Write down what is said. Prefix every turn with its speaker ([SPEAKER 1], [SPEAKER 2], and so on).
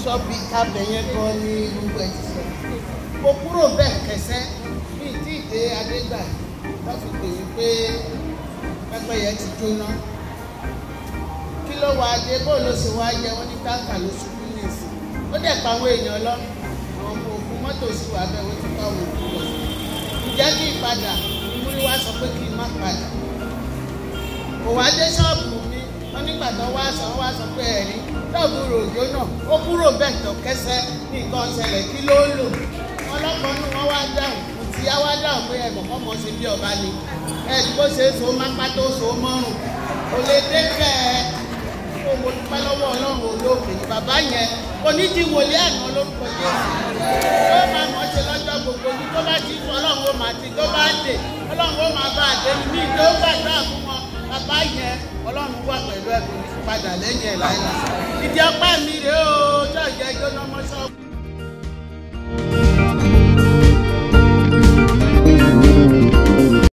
[SPEAKER 1] ṣọ́ọ̀bì kábẹ̀ yẹn gan ni gbogbo ẹ̀ ti sọ mo kúrò bẹ́ẹ̀ kẹsẹ́ bíi tí ìdè adégbà wọ́n fi pè mí pé pẹ́pẹ́yẹ ti jóná kí ló wá dé bó ló ṣe wá yẹ wọ́n ní táǹkà ló ṣubú ní ìsìn ó dẹ̀ pa àwọn èèyàn lọ àwọn ọmọ ògùn mọ́tò sì wà bẹ́ẹ̀ wọ́n ti pa àwọn ògùn lọ ǹjẹ́ kí n padà ìmúrí wá sọ pé kí n má padà kò wá dé ṣọ́ọ̀bù mi wọ́n nígbà tó wá sọ wá sọ pé ẹ̀rí ṣọ́ọ̀bù ròjò náà ó kúrò bẹ́ẹ̀ tó kẹsẹ́ ní nǹkan ṣẹlẹ̀ kí ló ń lò wọ́n lọ́kọ̀ nù wọ́n wá dáhùn kò tí á wá dáhùn pé ẹ̀mọ̀ kọ́ mọ̀ ṣe bí ọba ni ẹ̀rí bó ṣe é so mápá tó so mọ́rùn kò lè dé bẹ́ẹ̀ ó mo dúpẹ́ lọ́wọ́ ọlọ́run olóògbé ni bàbá yẹn onídìwọlé àná lórúkọ jésù ó máa mọ̀ ṣe lọ́jọ́ gbogbo ní tó bá ti fún ọlọ́run ó máa ti tó bá dé ọlọ́run ó máa bá àdé ní ìdó gbàdúrà fún wọn bàbá yẹn ọlọ́run wà pẹ̀lú ẹ̀kọ́ padà lẹ́yìn ẹ̀ láìláì ìdí ọpẹ́ mi rèé o tó ìjẹ́ jóná mọ́